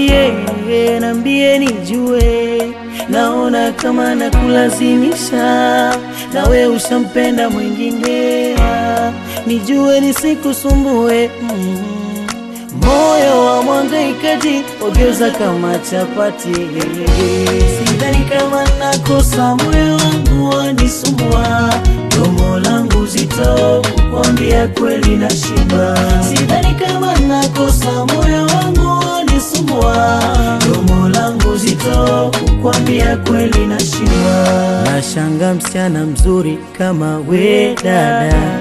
nambie, nambie nijue, naona kama nakulazimisha, nawe ushampenda mwingine, nijue nisikusumbue mm. Moyo wa mwangaikaji ogeuza kama chapati, sidhani kama nakosa, moyo wangu wanisumbua, domo langu zito kukwambia kweli na shiba, sidhani kama nakosa, moyo wangu wanisumbua, domo langu zito kukwambia kweli na shiba. Nashanga msichana mzuri kama we dada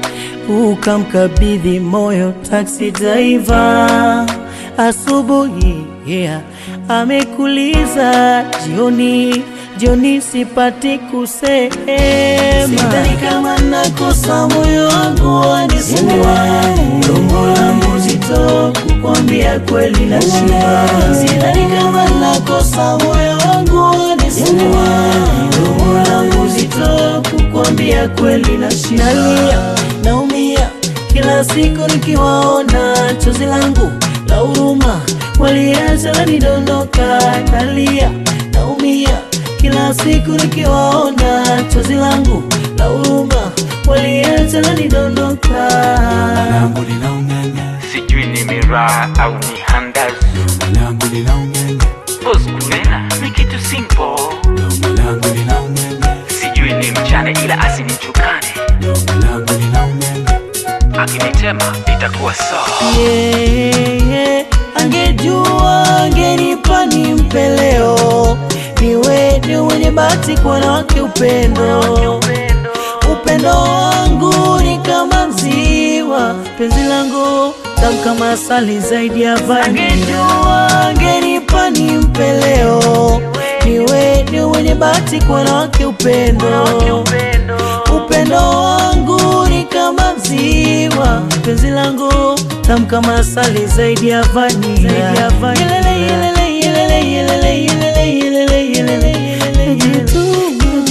ukamkabidhi moyo taksi driver asubuhi, yeah, amekuliza jioni, jioni sipati kusema, sidhani kama nakosa, moyo wangu wanisumbua, domo langu zito kukwambia kweli na shiba, sidhani kama nakosa, moyo wangu wanisumbua, domo langu zito kukwambia kweli na shiba, nalia naumia kila siku nikiwaona, chozi langu la huruma waliacha lanidondoka, nalia naumia kila siku nikiwaona, chozi langu la huruma waliacha lanidondoka. langu linaung'anya, sijui ni miraa au ni handazi domo langu linaung'anya, Boss Kulena ni kitu simple domo langu linaung'anya, sijui ni mchane ila asinichukane domo langu linaung'anya, akinitema itakuwa sawa Yeah, yeah. Angejua angenipa nimpe leo, niwe ni mwenye bahati kwa wanawake upendo upendo wangu ni kama mziwa, penzi langu tamu kama asali zaidi ya vanila. Angejua angenipa nimpe leo, niwe ni mwenye bahati kwa wanawake upendo upendo wangu ni kama mziwa, penzi langu tamu kama asali zaidi ya vanila. Yelele, yelele, yelele, yelele, yelele, yelele, yelele, yelele, jituma,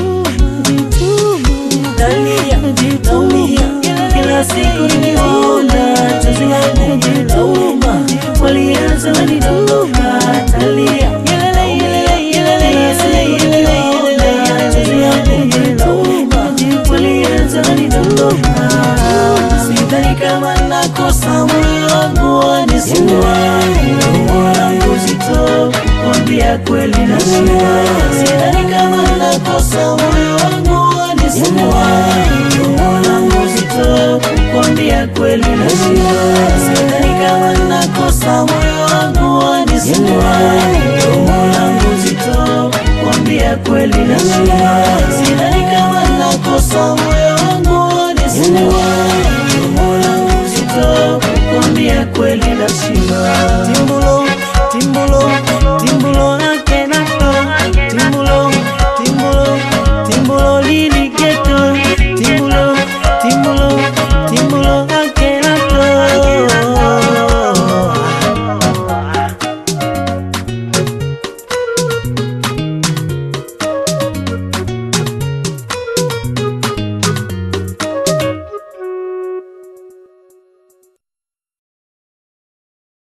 jituma, nalia, naumia, kila siku nikiwaona, chozi langu lauma, walianza wanidondoka, nalia, yelele, yelele, yelele, yelele, yelele, yelele, chozi langu lauma, walianza wanidondoka, sidhani kama nakosa, moyo wangu wanisumbua, domo langu zito kukwambia kweli na shiba, sidhani kama nakosa, moyo wangu wanisumbua, domo langu zito kukwambia kweli na shiba, sidhani kama nakosa, moyo wangu wanisumbua, domo langu zito kukwambia kweli na shiba, sidhani kama nakosa, moyo